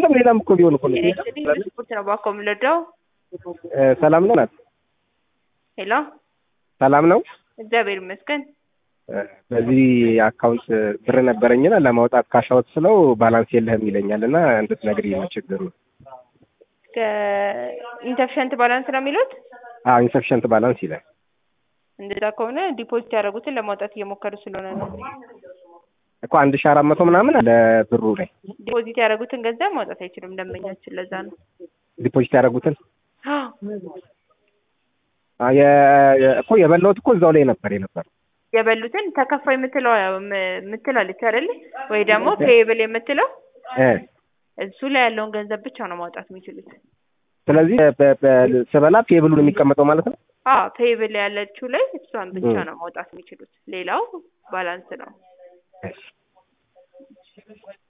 አይደለም ሌላም እኮ ቢሆን እኮ ነው። ስፖርት ነው ባኮ የምንወደው። እ፣ ሰላም ነው ናት? ሄሎ ሰላም ነው። እግዚአብሔር ይመስገን። እ፣ በዚህ አካውንት ብር ነበረኝና ለማውጣት ካሻውት ስለው ባላንስ የለህም ይለኛል እና እንድትነግሪኝ ነው ችግሩ። ኢንተፍሸንት ባላንስ ነው የሚሉት። አዎ ኢንሰፊሸንት ባላንስ ይላል። እንደዛ ከሆነ ዲፖዚት ያደረጉትን ለማውጣት እየሞከሩ ስለሆነ ነው። እኮ አንድ ሺህ አራት መቶ ምናምን አለ ብሩ ላይ ዲፖዚት ያደረጉትን ገንዘብ ማውጣት አይችሉም ደንበኛችን። ለዛ ነው ዲፖዚት ያደረጉትን አ፣ የ- የ- እኮ የበላሁት እኮ እዛው ላይ ነበር የነበር የበሉትን ተከፋይ የምትለው የምትላለች አይደል? ወይ ደግሞ ፔየብል የምትለው እ እሱ ላይ ያለውን ገንዘብ ብቻ ነው ማውጣት የሚችሉት። ስለዚህ በ- በ- ስበላ ፔብሉን የሚቀመጠው ማለት ነው። አዎ ፔየብል ያለችው ላይ እሷን ብቻ እ። ነው ማውጣት የሚችሉት። ሌላው ባላንስ ነው። እሺ